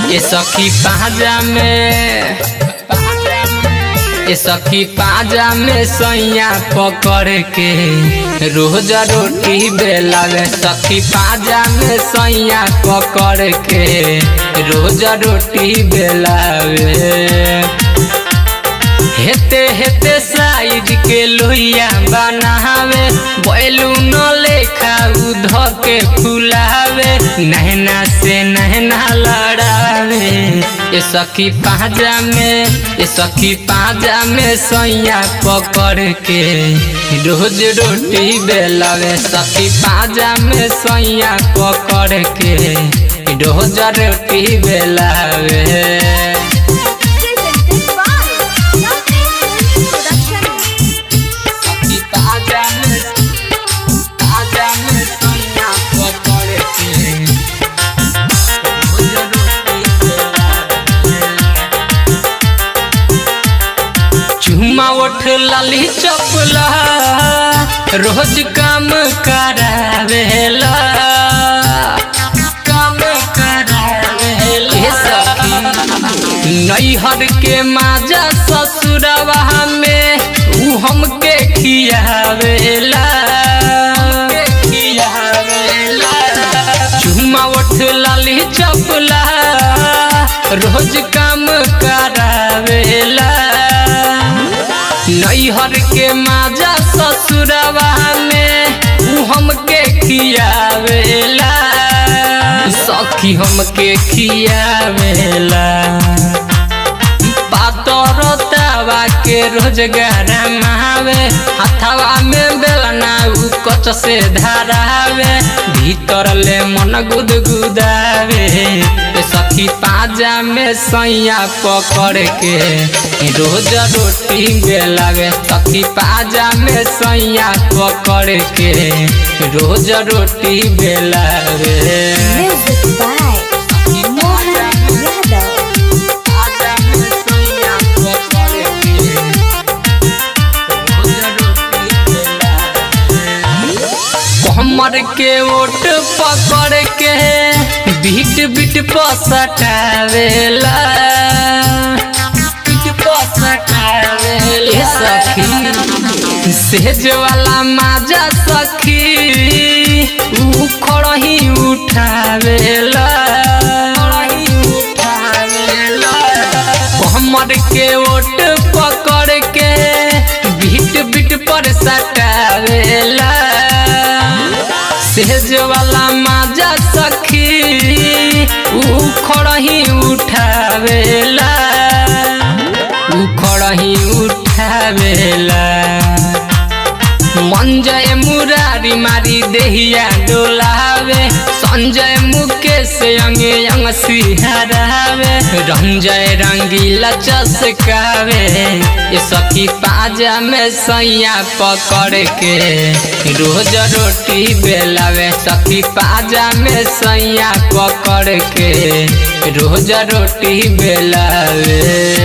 ये सखी पाजा में ये सखी पाजा में सैया पकड़ के रोज रोटी बेलावे सखी पाजा में सैया पकड़ के रोज रोटी बेलावे हेते हेते साइड के लोहिया बनावे बैलून लेखा उध के फुलावे नहना से नहना लड़ावे ये सखी पाजा में ये सखी पाजा में सैया पकड़ के रोज रोटी बेलावे सखी पाजा में सैया पकड़ के रोज रोटी Belave Presented by Navneet Production. चुमा उठ लाली चपला रोज काम करावेला काम करावेला हे सखी नैहर के माजा ससुरवा में ऊ हमके खियावेला खियावेला चुमा उठ लाली चपला रोज काम करावेला नैहर के माजा ससुरवा में ऊ हमके खियावेला सखी हमके खियावेला पातर तावा के रोजगार मावे हथवा में बेलना उ कच से धारावे भीतर ले मन गुदगुदावे ए सखी पाजा में सैया पकड़ के रोज रोटी बेलावे सखी पाजा में सैया पकड़ के रोज रोटी Belave Music by Mohan Yadav. हमर के ओट पकड़ के बीट बीट पसटावेला बीट पसटावेला ए सखी सेज वाला माजा सखी ऊ खड़ही उठावेला खड़ही उठावेला हमर के ओट पकड़ के बीट बीट पर सटावेला सेज वाला माजा सखी ऊ खड़ही उठावेला ऊ खड़ही उठावेला मंजय मुरारी मारी देहिया डोलावे संजय मुकेश अंगे अंग सिहरावे रंजय रंगीला चसकावे ये सखी पाजा में सैया पकड़ के रोज रोटी बेलावे सखी पाजा में सैया पकड़ के रोज रोटी बेलावे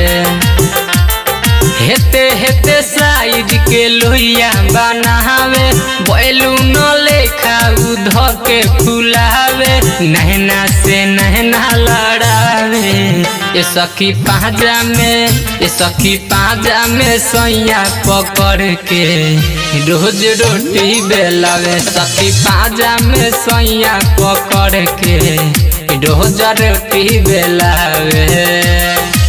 हेते हेते साइज के लोहिया बनावे बैलून लेखा उध के फुलावे नहना से नहना लड़ावे ये सखी पाजा में ये सखी पाजा में सैया पकड़ के रोज रोटी बेलावे सखी पाजा में सैया पकड़ के रोज रोटी बेलावे